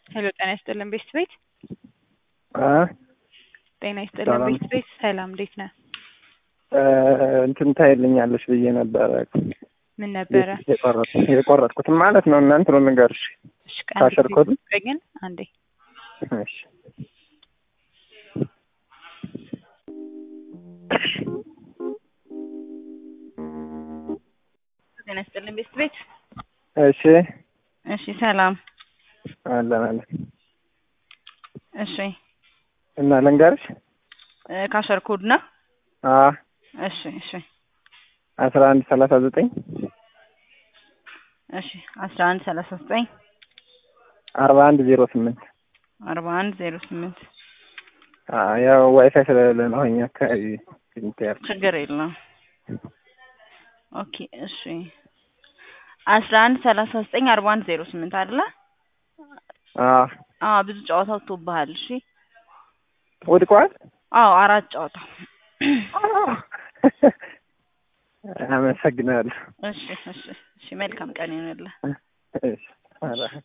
ሄሎ ጤና ይስጥልን ቤስት ቤት አ ጤና ይስጥልን ሰላም። ቤስት ቤት ሰላም እንዴት ነህ? እ እንትን ታይልኛለሽ ብዬ ነበረ ምን ነበረ? የቆረጥኩት የቆረጥኩትን ማለት ነው። እና እንትኑን ንገርሽ። እሺ ቀን ካሸር ኮድ? ግን አንዴ እሺ ጤና ይስጥልን ቤስት ቤት እሺ እሺ ሰላም አለን አለን። እሺ እና ልንገርሽ እ ካሸር ኮድ ነው አ እሺ እሺ አስራ አንድ ሰላሳ ዘጠኝ እሺ አስራ አንድ ሰላሳ ዘጠኝ አርባ አንድ ዜሮ ስምንት አርባ አንድ ዜሮ ስምንት አ ያው ዋይፋይ ስለሌለ ነው እኛ አካባቢ እንትን ያልኩት። ችግር የለውም ኦኬ እሺ አስራ አንድ ሰላሳ ዘጠኝ አርባ አንድ ዜሮ ስምንት አይደለ አ አዎ ብዙ ጨዋታ ወጥቶብሃል እሺ ወድቋል። አዎ አራት ጨዋታ አመሰግናለሁ። እሺ እሺ እሺ መልካም ቀን ይሁንልህ እሺ ኧረ